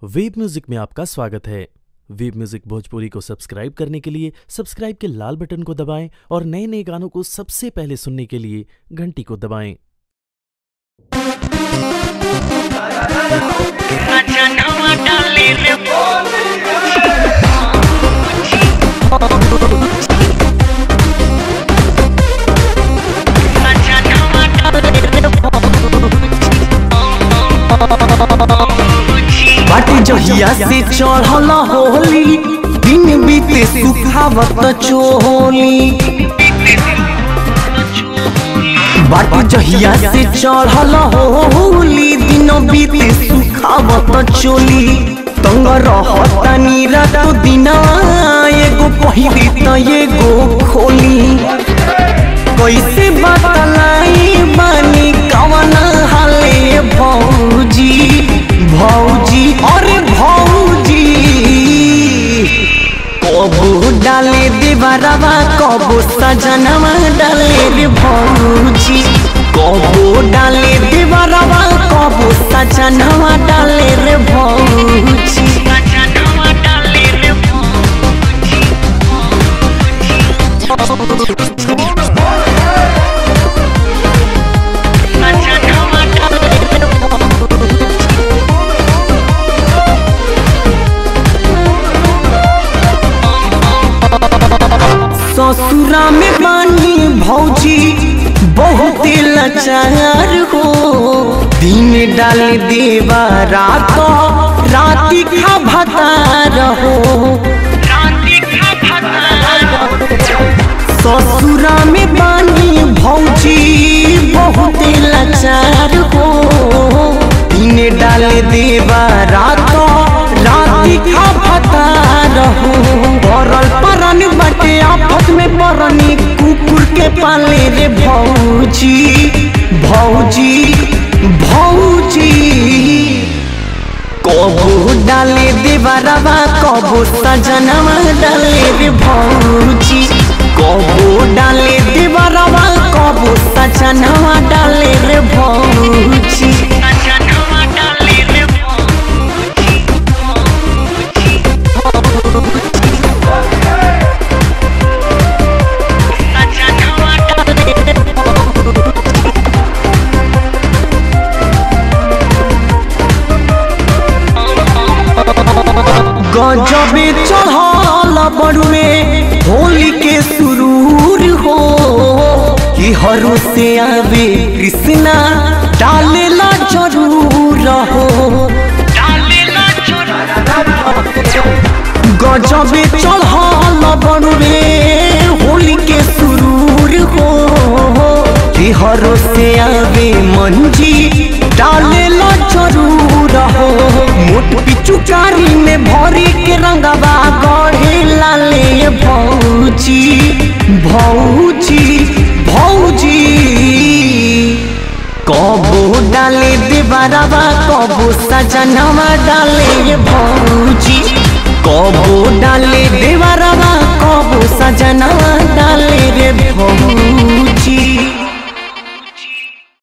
web music में आपका स्वागत है वेब म्यूजिक भोजपुरी को सब्सक्राइब करने के लिए सब्सक्राइब के लाल बटन को दबाएं और नए नए गानों को सबसे पहले सुनने के लिए घंटी को दबाएं जनवा डाले रे जनवा डाले रे बाटे जहिया से चढ़ल होली दिन बीते सुखावत चोली बाटे जहिया से चढ़ल होली दिन बीते सुखावत चोली तंग रहतानी रात दिना एगो पहिरी त एगो खोली कैसे बतलाई बानी कवन हाले भौजी भौजी अरे भौजी कबो डाले देवरवा कबो सजनवा डाले रे भौजी कबो डाले देवरवा कबो सजनवा डाले रे भौजी जनवा डाले रे जनवा डाले रे ससुरा में बानी भौजी बहुत लाचार हो दिन डाल देवा रात राति खा भतार हो राती खा भाता ससुरा में बानी भौजी बहुत लाचार हो दिन डाल देवा रात राति खा भतार हो भरल परन बाटे आफत में परनी कुकुर के पाले रे भौजी भौजी भौजी कबो डाले देवरवा कबो सजनवा डाले रे भौजी कबो डाले देवरवा कबो सजनवा डाले रे भौजी जनवा डाले रे जनवा डाले रे गजबे चढ़ल बड़ुए होली के सुरूर हो कि हरू से आवे कृष्णा डालेला जरूर हो डालेला चोरा गजबे चढ़ल बड़ुए होली के सुरूर हो हरो से आवे मंजी डालेला जरूर हो मोट पिचुकारी में भरी के रंगवा गढ़े लाले भौजी भौजी भौजी कबो डाले देवरवा कबो सजनवा डाले भौजी कबो डाले देवरवा कबो सजनवा डाले रे भौजी